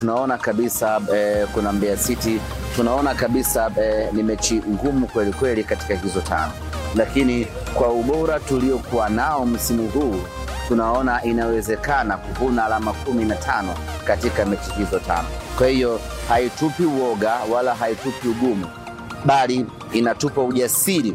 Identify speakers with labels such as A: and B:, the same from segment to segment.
A: tunaona kabisa eh, kuna Mbeya City, tunaona kabisa eh, ni mechi ngumu kweli kweli katika hizo tano, lakini kwa ubora tuliokuwa nao msimu huu tunaona inawezekana kuvuna alama kumi na tano katika mechi hizo tano. Kwa hiyo haitupi uoga wala haitupi ugumu, bali inatupa ujasiri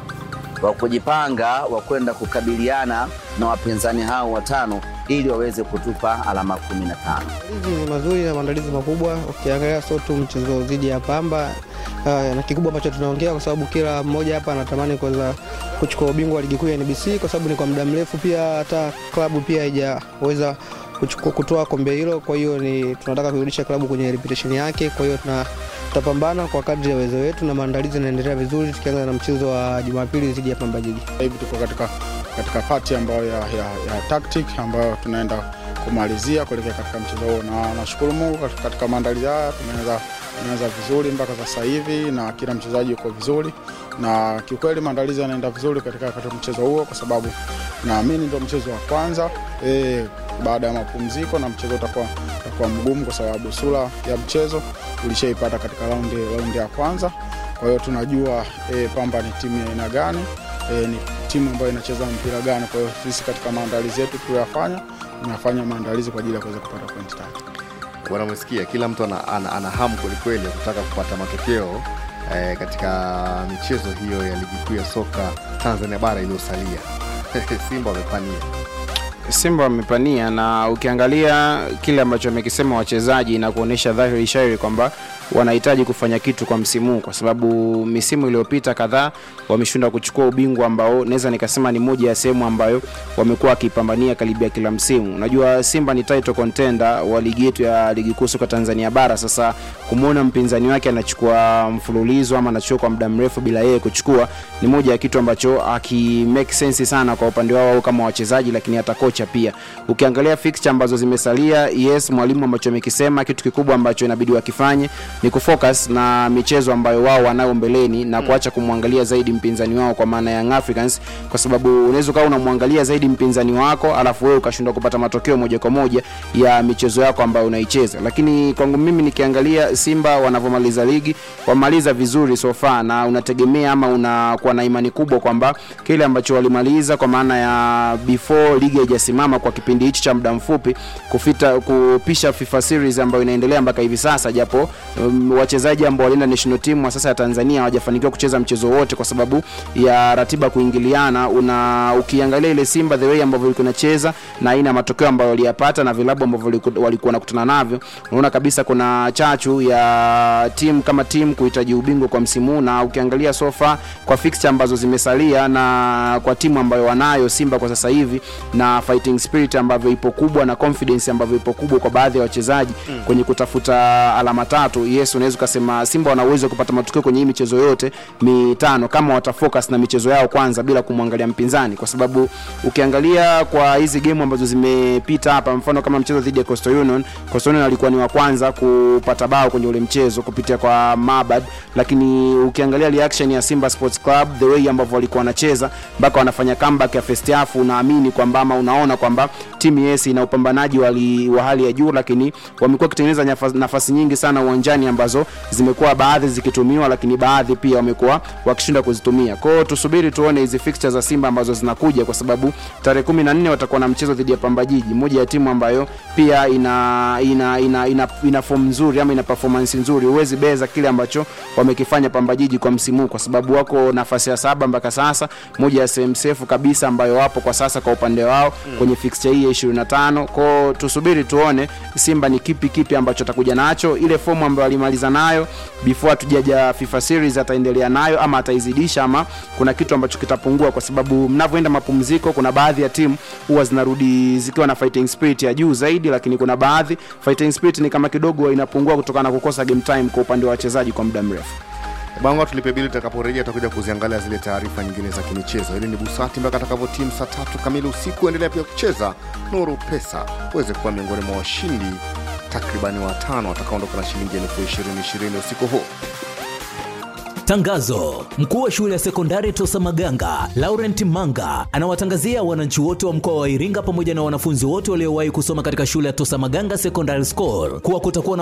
A: wa kujipanga wa kwenda kukabiliana na wapinzani hao watano ili waweze kutupa alama kumi na tano.
B: Maandalizi ni mazuri na maandalizi makubwa. Ukiangalia sio tu mchezo dhidi ya Pamba uh, na kikubwa ambacho tunaongea, kwa sababu kila mmoja hapa anatamani kuweza kuchukua ubingwa wa ligi kuu ya NBC, kwa sababu ni kwa muda mrefu pia hata klabu pia haijaweza kuchukua kutoa kombe hilo. Kwa hiyo ni tunataka kurudisha klabu kwenye reputation yake. Kwa hiyo tuna tutapambana kwa kadri ya uwezo wetu na maandalizi yanaendelea vizuri, tukianza na mchezo wa Jumapili dhidi ya Pamba Jiji.
C: hivi tuko katika, katika pati ambayo ya, ya, ya tactic ambayo tunaenda kumalizia kuelekea katika mchezo huo, na nashukuru Mungu katika, katika maandalizi haya tumeanza tumeanza vizuri mpaka sasa hivi na kila mchezaji yuko vizuri, na kiukweli maandalizi yanaenda vizuri katika, katika mchezo huo, kwa sababu naamini ndio mchezo wa kwanza e, baada ya mapumziko, na mchezo utakuwa utakuwa mgumu kwa sababu sura ya mchezo ulishaipata katika raundi raundi ya kwanza. Kwa hiyo tunajua e, Pamba ni timu ya aina gani e, ni timu ambayo inacheza mpira gani. Kwa hiyo sisi katika maandalizi yetu tuliyofanya, tunafanya maandalizi kwa ajili ya kuweza kupata pointi tatu.
D: Bwana, umesikia kila mtu ana, ana, ana hamu kwelikweli ya kutaka kupata matokeo eh, katika michezo hiyo ya ligi kuu ya soka Tanzania bara iliyosalia. Simba wamepania
E: Simba wamepania na ukiangalia kile ambacho wamekisema wachezaji na kuonyesha dhahiri shairi kwamba wanahitaji kufanya kitu kwa msimu huu, kwa sababu misimu iliyopita kadhaa wameshindwa kuchukua ubingwa ambao naweza nikasema ni moja ya sehemu ambayo wamekuwa wakipambania karibia kila msimu. Unajua Simba ni title contender wa ligi yetu ya ligi kuu soka Tanzania bara. Sasa kumwona mpinzani wake anachukua mfululizo ama anachukua kwa muda mrefu bila yeye kuchukua ni moja ya kitu ambacho haki make sense sana kwa upande wao kama wachezaji, lakini hata kocha pia. Ukiangalia fixture ambazo zimesalia, yes, mwalimu ambacho amekisema kitu kikubwa ambacho inabidi wakifanye ni kufocus na michezo ambayo wao wanayo mbeleni na kuacha kumwangalia zaidi mpinzani wao kwa maana ya Young Africans, kwa sababu unaweza ukawa unamwangalia zaidi mpinzani wako alafu wewe ukashindwa kupata matokeo moja kwa moja ya michezo yako ambayo unaicheza. Lakini kwangu mimi nikiangalia Simba wanavyomaliza ligi wamaliza vizuri so far, na unategemea ama unakuwa na imani kubwa kwamba kile ambacho walimaliza kwa maana ya before ligi haijasimama kwa kipindi hichi cha muda mfupi kufita kupisha FIFA series ambayo inaendelea mpaka hivi sasa, japo um, wachezaji ambao walienda national team wa sasa ya Tanzania hawajafanikiwa kucheza mchezo wote kwa sababu ya ratiba kuingiliana. Una ukiangalia ile Simba the way ambavyo ilikuwa inacheza na aina ya matokeo ambayo waliyapata na vilabu ambavyo waliku- walikuwa wanakutana navyo, unaona kabisa kuna chachu ya timu kama timu kuhitaji ubingwa kwa msimu huu, na ukiangalia sofa kwa fixture ambazo zimesalia na kwa timu ambayo wanayo Simba kwa sasa hivi na fighting spirit ambavyo ipo kubwa na confidence ambavyo ipo kubwa kwa baadhi ya wachezaji mm. kwenye kutafuta alama tatu. Yes, unaweza ukasema Simba wana uwezo wa kupata matokeo kwenye hii michezo yote mitano kama watafocus na michezo yao kwanza bila kumwangalia mpinzani, kwa sababu ukiangalia kwa hizi game ambazo zimepita hapa, mfano kama mchezo dhidi ya Coastal Union, Coastal Union alikuwa ni wa kwanza kupata bao kwenye ule mchezo kupitia kwa Mabad, lakini ukiangalia reaction ya Simba Sports Club the way ambavyo walikuwa wanacheza mpaka wanafanya comeback ya first half, unaamini kwamba ama unaona kwamba timu yes ina upambanaji wali, wa hali ya juu, lakini wamekuwa wakitengeneza nafasi, nafasi nyingi sana uwanjani ambazo zimekuwa baadhi zikitumiwa, lakini baadhi pia wamekuwa wakishinda kuzitumia. Kwa hiyo tusubiri tuone hizi fixtures za Simba ambazo zinakuja, kwa sababu tarehe kumi na nne watakuwa na mchezo dhidi ya Pamba Jiji, moja ya timu ambayo pia ina ina ina, ina, ina form nzuri ama ina performance nzuri. Huwezi beza kile ambacho wamekifanya Pamba Jiji kwa msimu huu, kwa sababu wako nafasi ya saba mpaka sasa, moja ya sehemu safe kabisa ambayo wapo kwa sasa kwa upande wao mm. kwenye fixture hii ya 25. Kwao tusubiri tuone Simba ni kipi kipi ambacho atakuja nacho, ile fomu ambayo alimaliza nayo before hatujaja FIFA series ataendelea nayo ama ataizidisha ama kuna kitu ambacho kitapungua, kwa sababu mnavyoenda mapumziko, kuna baadhi ya timu huwa zinarudi zikiwa na fighting spirit ya juu zaidi, lakini kuna baadhi fighting spirit ni kama kidogo inapungua kutokana na kukosa game time kwa upande wa wachezaji kwa muda mrefu.
D: Bango tulipe bili, tutakaporejea tutakuja kuziangalia zile taarifa nyingine za kimichezo. Hili ni Busati mpaka atakavyotimu saa tatu kamili usiku. Endelea pia kucheza Nuru Pesa uweze kuwa miongoni mwa washindi takribani watano watakaondoka na shilingi elfu ishirini ishirini usiku huu.
F: Tangazo: mkuu wa shule ya sekondari Tosa Maganga Laurent Manga anawatangazia wananchi wote wa mkoa wa Iringa pamoja na wanafunzi wote waliowahi kusoma katika shule ya Tosa Maganga Secondary School kuwa kutakuwa na